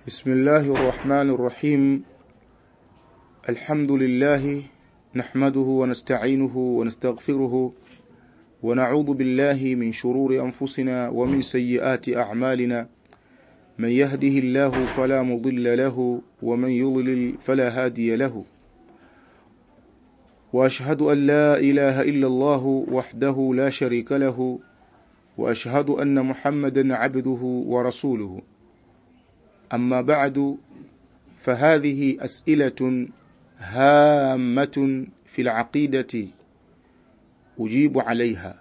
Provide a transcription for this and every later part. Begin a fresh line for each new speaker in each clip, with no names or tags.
بسم الله الرحمن الرحيم الحمد لله نحمده ونستعينه ونستغفره ونعوذ بالله من شرور أنفسنا ومن سيئات أعمالنا من يهده الله فلا مضل له ومن يضلل فلا هادي له وأشهد أن لا إله إلا الله وحده لا شريك له وأشهد أن محمدا عبده ورسوله أما بعد فهذه أسئلة هامة في العقيدة أجيب عليها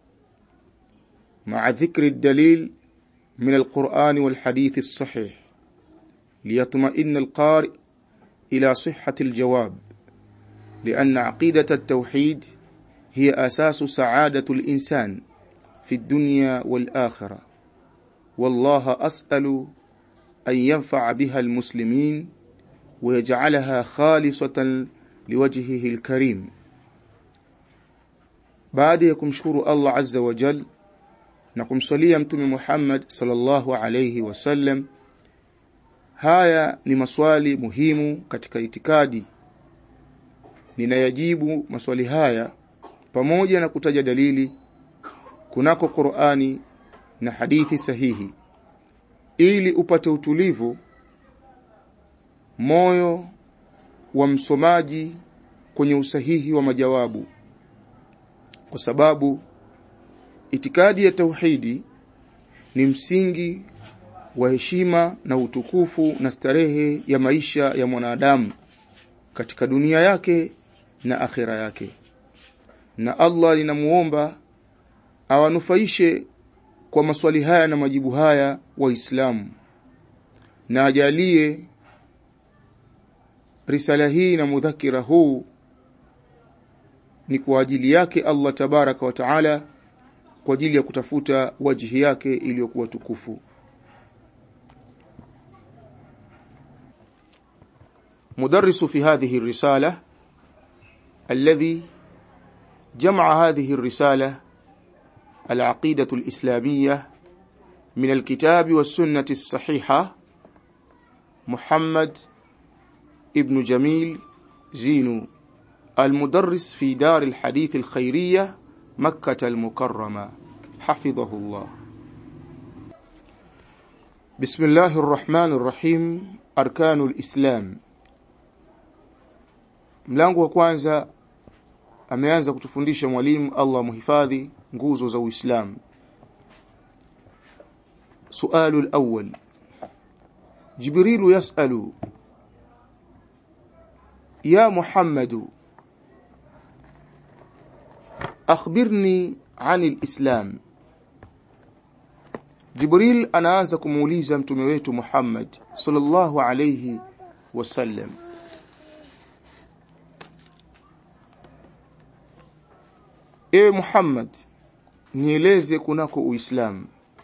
مع ذكر الدليل من القرآن والحديث الصحيح ليطمئن القارئ إلى صحة الجواب لأن عقيدة التوحيد هي أساس سعادة الإنسان في الدنيا والآخرة والله أسأل أن ينفع بها المسلمين ويجعلها خالصة لوجهه الكريم baada ya kumshukuru Allah azza wa jal na kumsalia mtume Muhammad sallallahu alayhi wasallam haya ni maswali muhimu katika itikadi ninayajibu maswali haya pamoja na kutaja dalili kunako Qur'ani na hadithi sahihi ili upate utulivu moyo wa msomaji kwenye usahihi wa majawabu kwa sababu itikadi ya tauhidi ni msingi wa heshima na utukufu na starehe ya maisha ya mwanadamu katika dunia yake na akhira yake na Allah linamuomba awanufaishe kwa maswali haya na majibu haya waislamu na ajalie risala hii na mudhakira huu ni kwa ajili yake Allah tabaraka wa taala kwa ajili ya kutafuta wajhi yake iliyokuwa tukufu مدرس في هذه الرسالة الذي جمع هذه الرسالة العقيدة الإسلامية من الكتاب والسنة الصحيحة محمد ابن جميل زينو المدرس في دار الحديث الخيرية مكة المكرمة حفظه الله بسم الله الرحمن الرحيم أركان الإسلام mlango wa kwanza ameanza kutufundisha mwalimu Allah muhifadhi nguzo za Uislamu سؤال الأول جبريل يسأل يا محمد أخبرني عن الإسلام جبريل anaanza kumuuliza mtume wetu Muhammad sallallahu alayhi wasallam Ewe Muhammad nieleze kunako Uislamu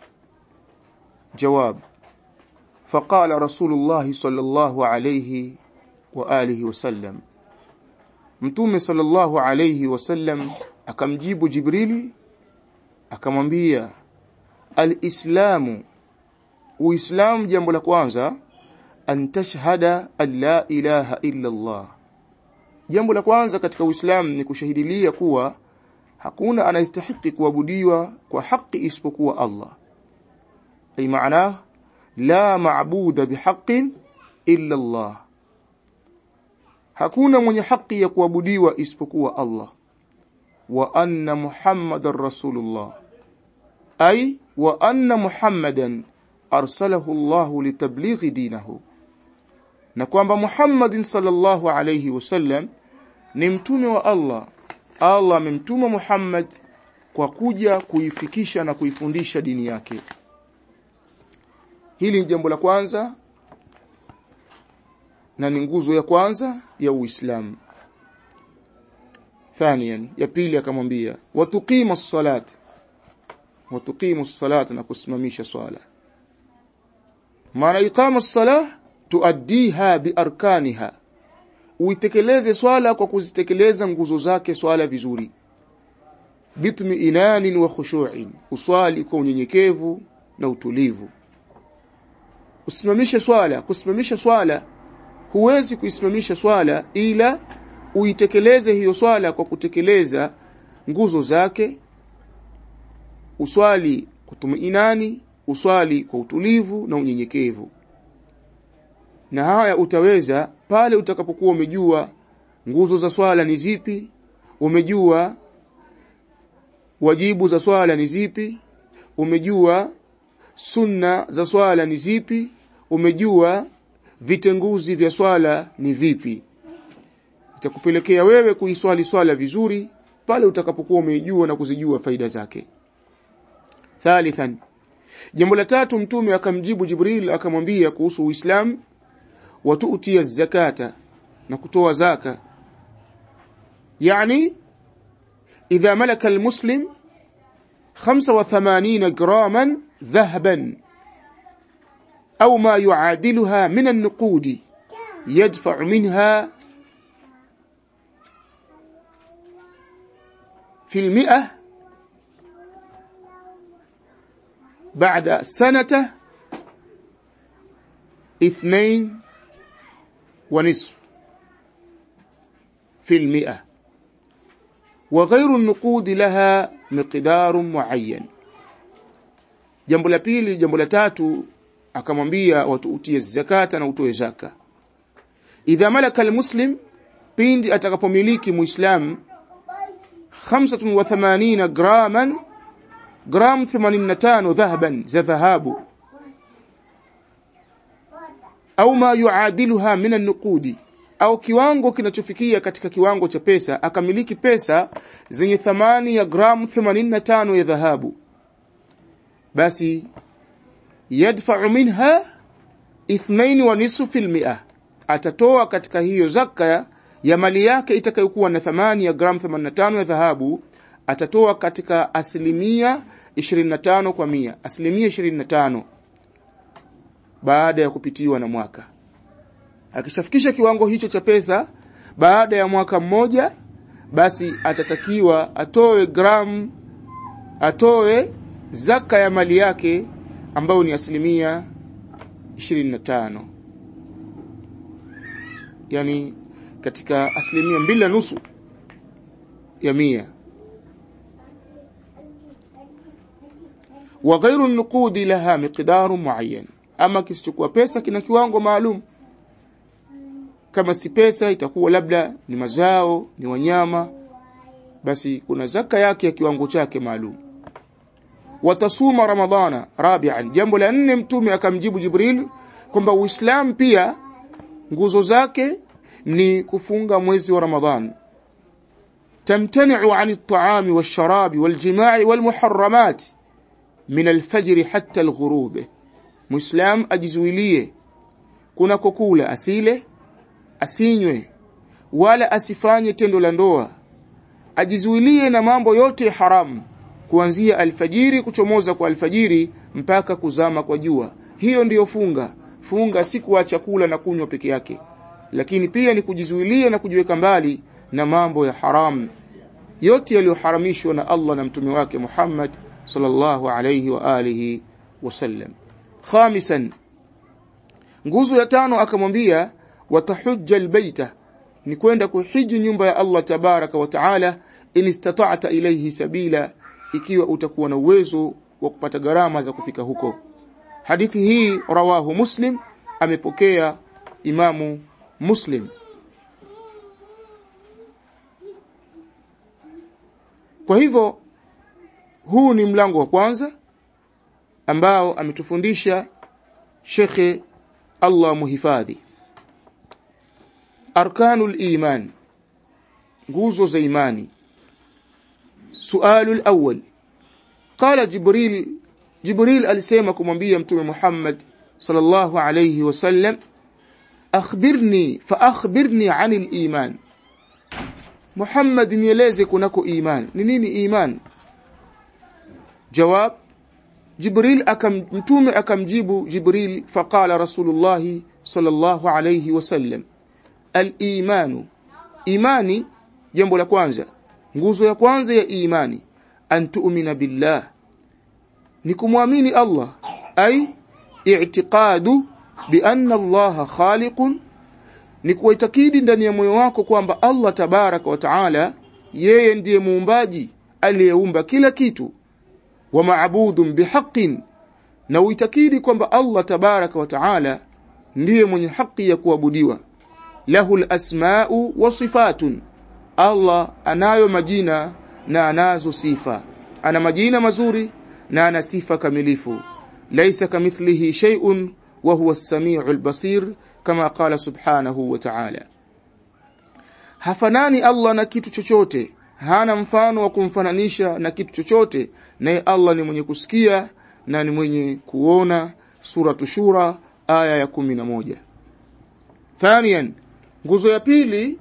جواب فقال رسول الله صلى الله عليه وآله وسلم mtume sallallahu alayhi wasallam akamjibu Jibril akamwambia alislamu uislamu jambo la kwanza an tashhada an la ilaha illa Allah jambo la kwanza katika uislamu ni kushahidilia kuwa hakuna anayestahiki kuabudiwa kwa haki isipokuwa Allah ay maana la maabuda bihaqqin illa Allah hakuna mwenye haki ya kuabudiwa isipokuwa Allah wa anna muhammadar rasulullah ay wa anna muhammadan arsalahu Allah litablighi dinahu na kwamba Muhammadin sallallahu alayhi wasallam ni mtume wa Allah Allah amemtuma Muhammad kwa kuja kuifikisha na kuifundisha dini yake hili ni jambo la kwanza na ni nguzo ya kwanza ya Uislamu thaniyan ya pili akamwambia watuqima as-salat watuqimu as-salat na kusimamisha swala maana iqama as-salah tuaddiha biarkaniha uitekeleze swala kwa kuzitekeleza nguzo zake swala vizuri bitmiinanin wa khushu'in uswali kwa unyenyekevu na utulivu usimamishe swala kusimamisha swala huwezi kuisimamisha swala ila uitekeleze hiyo swala kwa kutekeleza nguzo zake uswali kwa tumainani uswali kwa utulivu na unyenyekevu na haya utaweza pale utakapokuwa umejua nguzo za swala ni zipi umejua wajibu za swala ni zipi umejua sunna za swala ni zipi umejua vitenguzi vya swala ni vipi itakupelekea wewe kuiswali swala vizuri pale utakapokuwa umeijua na kuzijua faida zake thalithan jambo la tatu mtume akamjibu jibril akamwambia kuhusu uislamu watuutia zakata na kutoa zaka yani idha malaka almuslim 85 graman dhahaban au ma yuadiluha min an-nuqud yadfa minha في المئة بعد سنة اثنين ونصف في المئة وغير النقود لها مقدار معين jambo la pili jambo la tatu akamwambia watu utie zakata na utoe zaka idha malaka almuslim pindi atakapomiliki muislam 85 graman gram 85 dhahaban za dhahabu au ma yuadiluha min an-nuqudi au kiwango kinachofikia katika kiwango cha pesa akamiliki pesa zenye thamani ya gramu 85 ya dhahabu basi yadfa'u minha ithnain wa nisfu fil mi'a atatoa katika hiyo zaka ya mali yake itakayokuwa na thamani ya gramu 85 ya dhahabu atatoa katika asilimia 25 kwa mia asilimia 25 baada ya kupitiwa na mwaka akishafikisha kiwango hicho cha pesa baada ya mwaka mmoja basi atatakiwa atoe gramu atoe zaka ya mali yake ambayo ni asilimia 25 yani katika asilimia mbili na nusu ya mia wa ghairu nuqudi laha miqdaru muayyan ama kisichokuwa pesa kina kiwango maalum kama si pesa itakuwa labda ni mazao ni wanyama basi kuna zaka yake ya kiwango chake maalum watasuma ramadhana rabi'an jambo la nne mtume akamjibu jibril kwamba uislamu pia nguzo zake ni kufunga mwezi wa ramadhan tamtani'u 'an at-ta'ami wash-sharabi wal-jima'i wal-muharramat min al-fajr hatta al-ghurub muislam ajizuilie kuna kukula asile asinywe wala asifanye tendo la ndoa ajizuilie na mambo yote haramu kuanzia alfajiri kuchomoza kwa alfajiri mpaka kuzama kwa jua hiyo ndiyo funga funga si kuacha kula na kunywa peke yake lakini pia ni kujizuilia na kujiweka mbali na mambo ya haramu yote yaliyoharamishwa na Allah na mtume wake Muhammad sallallahu alayhi wa alihi wasallam khamisan nguzo ya tano akamwambia watahujja albayta ni kwenda kuhiji nyumba ya Allah tabaraka wa taala in istata'ta ilayhi sabila ikiwa utakuwa na uwezo wa kupata gharama za kufika huko hadithi hii rawahu muslim amepokea imamu muslim kwa hivyo huu ni mlango wa kwanza ambao ametufundisha shekhe Allah muhifadhi arkanul iman nguzo za imani sualu al-awwal qala jibril jibril alisema kumwambia mtume Muhammad sallallahu alayhi wasallam akhbirni fa akhbirni anil iman Muhammad nieleze kunako iman ni nini iman jawab Jibril akam mtume akamjibu Jibril faqala Rasulullah sallallahu alayhi wasallam al-imanu imani jambo la kwanza nguzo ya kwanza ya imani an tu'mina billah ni kumwamini Allah ay i'tiqadu bi anna allaha khaliqun ni kuitakidi ndani ya moyo wako kwamba Allah tabaraka wa taala yeye ndiye muumbaji aliyeumba kila kitu wa maabudun bihaqqin na uitakidi kwamba Allah tabaraka wa taala ndiye mwenye haki ya kuabudiwa lahul asma'u wa sifatun Allah anayo majina na anazo sifa ana majina mazuri na ana sifa kamilifu laysa kamithlihi shay'un wa huwa as-sami'ul basir kama qala subhanahu wa ta'ala hafanani Allah na kitu chochote hana mfano wa kumfananisha na kitu chochote naye Allah ni mwenye kusikia na ni mwenye kuona sura shura aya ya kumi na moja thaniyan nguzo ya pili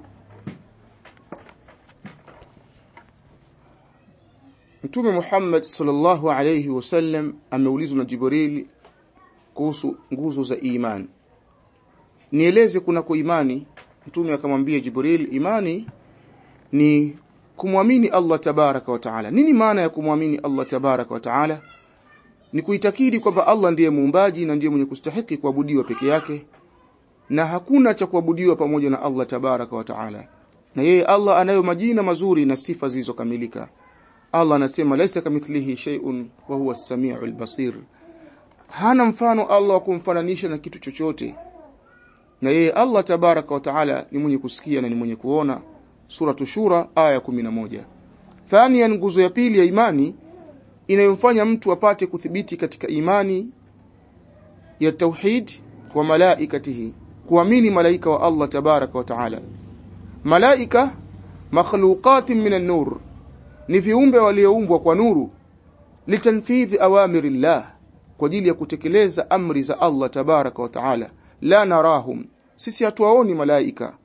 Mtume Muhammad sallallahu alayhi wasallam ameulizwa na Jibril kuhusu nguzo za imani nieleze kunako imani Mtume akamwambia Jibril imani ni kumwamini Allah tabaraka wa taala nini maana ya kumwamini Allah tabaraka wa taala ni kuitakidi kwamba Allah ndiye muumbaji na ndiye mwenye kustahiki kuabudiwa peke yake na hakuna cha kuabudiwa pamoja na Allah tabaraka wa taala na yeye Allah anayo majina mazuri na sifa zilizokamilika Allah anasema laisa kamithlihi shay'un wa huwa as-sami'ul basir hana mfano Allah wa kumfananisha na kitu chochote na yeye Allah tabaraka wa taala ni mwenye kusikia na ni mwenye kuona suratu shura aya 11 thania nguzo ya pili ya imani inayomfanya mtu apate kuthibiti katika imani ya tauhid wa malaikatihi kuamini malaika wa Allah tabaraka wa taala malaika makhluqatin minan nur ni viumbe walioumbwa kwa nuru litanfidhi awamirillah kwa ajili ya kutekeleza amri za Allah tabaraka wa taala la narahum sisi hatuwaoni malaika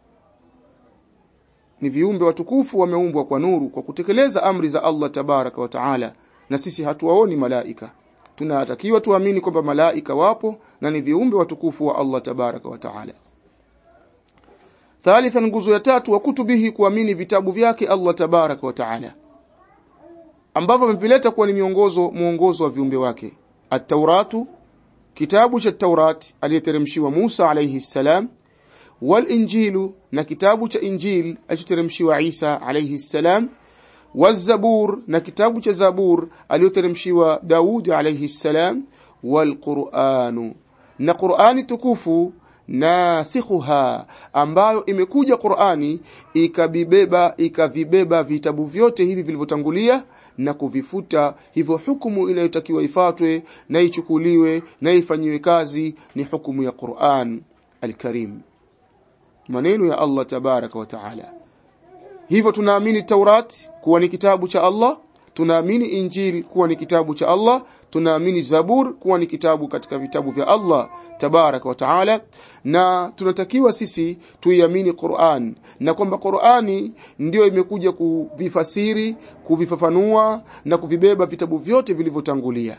ni viumbe watukufu wameumbwa kwa nuru kwa kutekeleza amri za Allah tabaraka wa taala na sisi hatuwaoni malaika tunatakiwa tuamini kwamba malaika wapo na ni viumbe watukufu wa Allah tabaraka wa taala thalithan nguzo ya tatu wa kutubihi kuamini vitabu vyake Allah tabaraka wa taala ambavyo amevileta kuwa ni miongozo muongozo wa viumbe wake at-tauratu kitabu cha Taurat aliyeteremshiwa Musa alayhi salam wal injilu na kitabu cha injil alichoteremshiwa Isa alayhi salam wazabur na kitabu cha zabur aliyoteremshiwa Daud alayhi salam wal qur'anu na qur'ani tukufu nasikhuha ambayo imekuja Qur'ani ikabibeba ikavibeba vitabu vyote hivi vilivyotangulia na kuvifuta hivyo hukumu inayotakiwa ifatwe na ichukuliwe na ifanyiwe kazi ni hukumu ya Qur'an al-Karim maneno ya Allah tabaraka wa taala hivyo tunaamini Taurat kuwa ni kitabu cha Allah tunaamini Injili kuwa ni kitabu cha Allah tunaamini Zabur kuwa ni kitabu katika vitabu vya Allah tabaraka wa taala na tunatakiwa sisi tuiamini Qur'an na kwamba Qur'ani ndiyo imekuja kuvifasiri kuvifafanua na kuvibeba vitabu vyote vilivyotangulia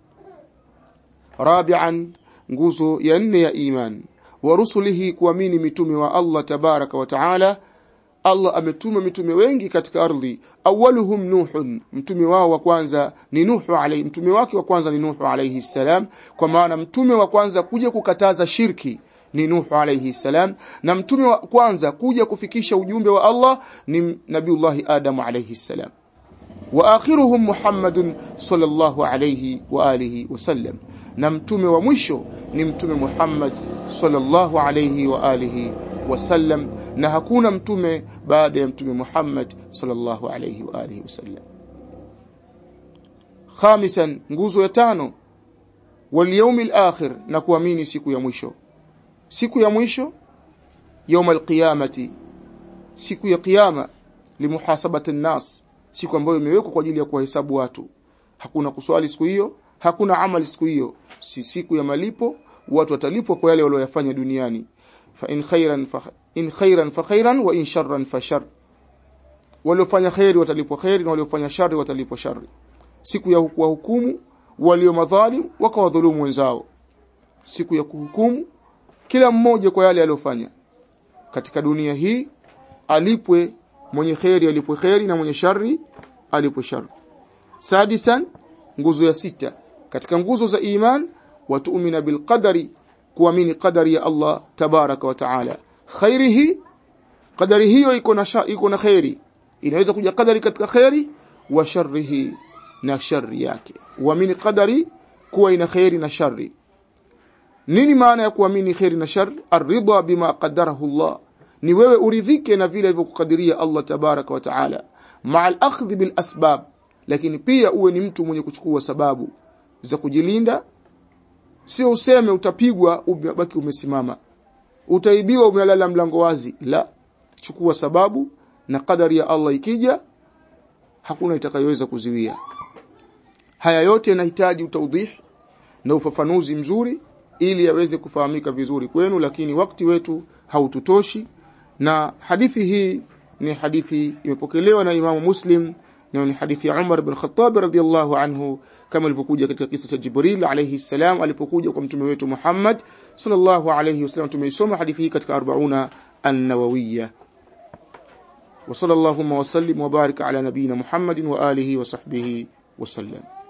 rabi'an nguzo ya nne ya iman wa rusulihi kuamini mitume wa Allah tabaraka wa taala Allah ametuma mitume wengi katika ardhi awaluhum nuhun mtume wao wa kwanza ni nuhu alayhi mtume wake wa kwanza ni nuhu alayhi salam kwa maana mtume wa kwanza kuja kukataza shirki ni nuhu alayhi salam na mtume wa kwanza kuja kufikisha ujumbe wa Allah ni nabiullah adam alayhi salam wa akhiruhum muhammadun sallallahu alayhi wa alihi wasallam na mtume wa mwisho ni mtume Muhammad sallallahu alayhi wa alihi wasallam na hakuna mtume baada ya mtume Muhammad sallallahu alayhi wa alihi wasallam khamisan nguzo ya tano wal yawmil akhir na kuamini siku ya mwisho siku ya mwisho يوم القيامه siku ya kiyama limuhasabati nas siku ambayo imewekwa kwa ajili ya kuhesabu watu hakuna kuswali siku hiyo hakuna amali siku hiyo si siku ya malipo watu watalipwa kwa yale waliyofanya duniani fa in khairan fa in khairan fa khairan wa in sharran fa shar waliofanya khairi watalipwa khairi na waliofanya shari watalipwa shari siku ya kuhukumu walio madhalim wakawadhulumu wenzao siku ya kuhukumu kila mmoja kwa yale aliyofanya katika dunia hii alipwe mwenye khairi alipwe khairi na mwenye shari alipwe shari sadisan nguzo ya sita katika nguzo za iman watuumina bilqadari kuamini qadari ya Allah tabaraka wa taala khairihi qadari hiyo iko na iko na khairi inaweza kuja qadari katika khairi wa sharrihi na shari yake uamini qadari kuwa ina khairi na shari nini maana ya kuamini khairi na shari aridha bima qadarahu Allah ni wewe uridhike na vile alivyokukadiria Allah tabaraka wa taala maa al-akhdh bil asbab lakini pia uwe ni mtu mwenye kuchukua sababu za kujilinda sio useme utapigwa ubaki umesimama utaibiwa umelala mlango wazi la chukua sababu na kadari ya Allah ikija hakuna itakayoweza kuziwia haya yote yanahitaji utaudhih na ufafanuzi mzuri ili yaweze kufahamika vizuri kwenu lakini wakati wetu haututoshi na hadithi hii ni hadithi imepokelewa na Imamu Muslim na ni hadithi ya Umar bin Khattab radhiyallahu anhu kama ilivyokuja katika kisa cha Jibril alayhi salam alipokuja kwa mtume wetu Muhammad sallallahu alayhi wasallam tumeisoma hadithi hii katika 40 an-nawawiyya wa sallallahu wa sallim wa baraka ala nabina Muhammadin wa alihi wa sahbihi wa sallam